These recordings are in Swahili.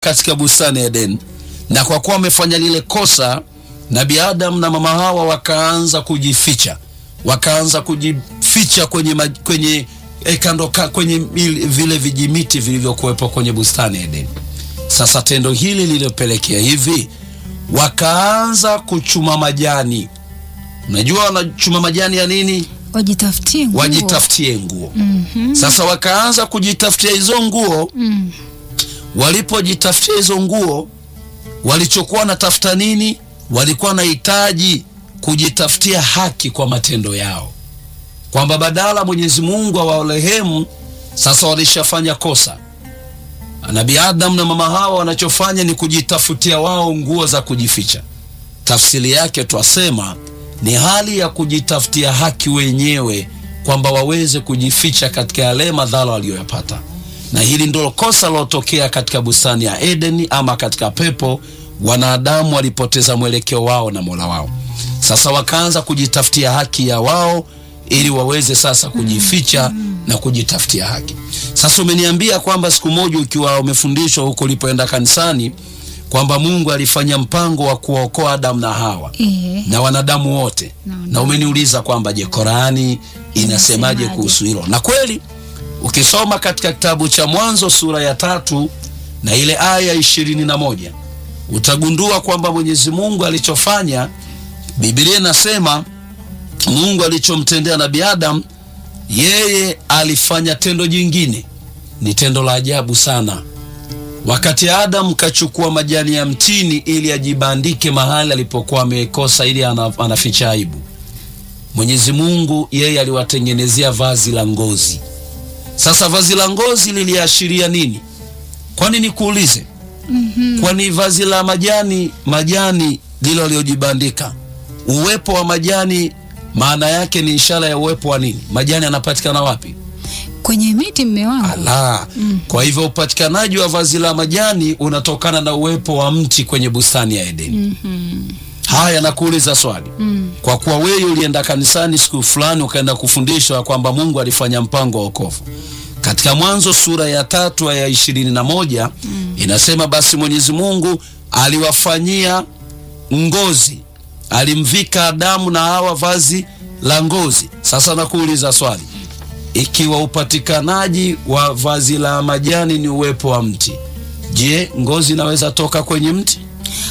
katika bustani ya Eden, na kwa kuwa wamefanya lile kosa, Nabii Adam na mama Hawa wakaanza kujificha, wakaanza kujificha kwenye, ma, kwenye eh, kando ka, kwenye il- vile vijimiti vilivyokuwepo kwenye bustani ya Eden. Sasa tendo hili lililopelekea hivi, wakaanza kuchuma majani. Unajua wanachuma majani ya nini? Wajitafutie nguo. Wajitafutie nguo. Mhm. Sasa wakaanza kujitafutia hizo nguo. Mm. Walipojitafutia hizo nguo, walichokuwa natafuta nini? Walikuwa wanahitaji kujitafutia haki kwa matendo yao, kwamba badala Mwenyezi Mungu awarehemu, sasa walishafanya kosa. Nabii Adam na mama Hawa wanachofanya ni kujitafutia wao nguo za kujificha. Tafsiri yake twasema ni hali ya kujitafutia haki wenyewe, kwamba waweze kujificha katika yale madhara waliyoyapata. Na hili ndilo kosa lilotokea katika bustani ya Edeni ama katika pepo. Wanadamu walipoteza mwelekeo wao na Mola wao, sasa wakaanza kujitafutia haki ya wao ili waweze sasa kujificha na kujitafutia haki. Sasa umeniambia kwamba siku moja ukiwa umefundishwa huko ulipoenda kanisani kwamba Mungu alifanya mpango wa kuwaokoa Adamu na Hawa Eh. na wanadamu wote Na wanadamu. na umeniuliza kwamba je, Korani inasemaje Inasemaje? kuhusu hilo? Na kweli ukisoma katika kitabu cha Mwanzo sura ya tatu na ile aya ishirini na moja utagundua kwamba Mwenyezi Mungu alichofanya, Biblia inasema Mungu alichomtendea Nabii Adam, yeye alifanya tendo jingine, ni tendo la ajabu sana. Wakati Adam kachukua majani ya mtini ili ajibandike mahali alipokuwa amekosa, ili ana- anaficha aibu, Mwenyezi Mungu yeye aliwatengenezea vazi la ngozi. Sasa vazi la ngozi liliashiria nini? Kwani nikuulize, Mhm. kwani vazi la majani majani lilo aliyojibandika, uwepo wa majani maana yake ni ishara ya uwepo wa nini? Majani yanapatikana wapi? Kwenye miti mme wangu. Ala. Kwa hivyo upatikanaji wa vazi la majani unatokana na uwepo wa mti kwenye bustani ya Edeni. Mhm. Haya, nakuuliza swali. Mm. Kwa kuwa wewe ulienda kanisani siku fulani ukaenda kufundishwa kwamba Mungu alifanya mpango wa wokovu katika Mwanzo sura ya tatu aya ishirini na moja inasema, basi Mwenyezi Mungu aliwafanyia ngozi, alimvika Adamu na Hawa vazi la ngozi. Sasa nakuuliza swali, ikiwa upatikanaji wa vazi la majani ni uwepo wa mti, je, ngozi inaweza toka kwenye mti?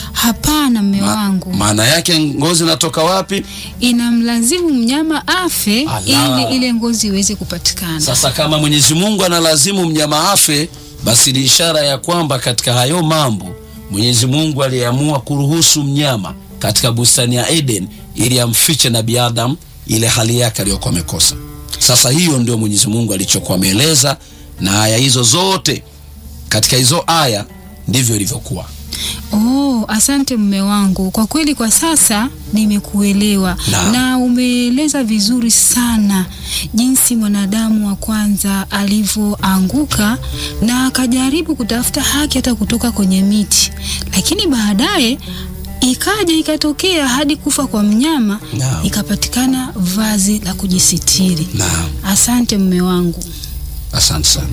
Hapana mme Ma- wangu. maana yake ngozi inatoka wapi? Inamlazimu mnyama afe Ala. ili ile ngozi iweze kupatikana. Sasa kama Mwenyezi Mungu analazimu mnyama afe, basi ni ishara ya kwamba katika hayo mambo Mwenyezi Mungu aliamua kuruhusu mnyama katika bustani ya Eden ili amfiche Nabii Adam ile hali yake aliyokuwa amekosa. Sasa hiyo ndio Mwenyezi Mungu alichokuwa ameeleza, na aya hizo zote katika hizo aya ndivyo ilivyokuwa. Oh, asante mme wangu. Kwa kweli kwa sasa nimekuelewa Naam. na umeeleza vizuri sana jinsi mwanadamu wa kwanza alivyoanguka na akajaribu kutafuta haki hata kutoka kwenye miti, lakini baadaye ikaja ikatokea hadi kufa kwa mnyama, Naam. ikapatikana vazi la kujisitiri. Naam. Asante mme wangu. Asante sana.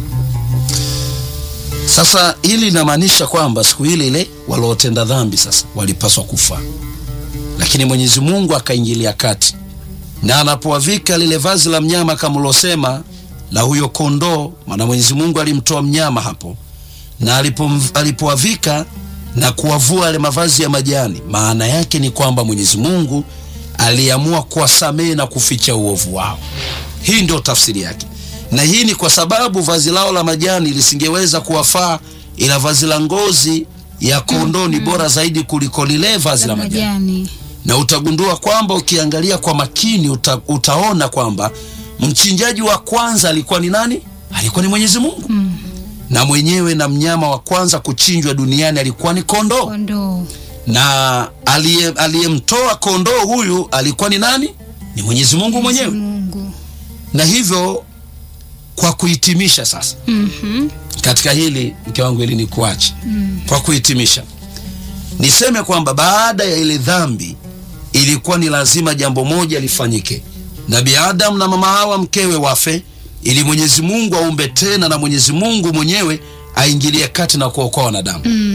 Sasa hili linamaanisha kwamba siku ile ile waliotenda dhambi sasa walipaswa kufa, lakini Mwenyezi Mungu akaingilia kati, na anapowavika lile vazi la mnyama kama ulosema la huyo kondoo, maana Mwenyezi Mungu alimtoa mnyama hapo, na alipom- alipowavika na kuwavua yale mavazi ya majani, maana yake ni kwamba Mwenyezi Mungu aliamua kuwasamehe na kuficha uovu wao. Hii ndio tafsiri yake, na hii ni kwa sababu vazi lao la majani lisingeweza kuwafaa, ila vazi la ngozi ya kondoo ni bora zaidi kuliko lile vazi la majani Majani. na utagundua kwamba ukiangalia kwa makini uta, utaona kwamba mchinjaji wa kwanza alikuwa ni nani? Alikuwa ni Mwenyezi Mungu Mm. na mwenyewe, na mnyama wa kwanza kuchinjwa duniani alikuwa ni kondoo, Kondoo. na aliye- aliyemtoa kondoo huyu alikuwa ni nani? Ni Mwenyezi Mungu mwenyewe. Mungu. Na hivyo kwa kuhitimisha sasa Mhm. katika hili mke wangu, ili ni kuache Mm. kwa kuhitimisha, niseme kwamba baada ya ile dhambi ilikuwa ni lazima jambo moja lifanyike. Nabii Adam na mama Hawa mkewe wafe, ili Mwenyezi Mungu aumbe tena, na Mwenyezi Mungu mwenyewe aingilie kati na kuokoa wanadamu. Mm.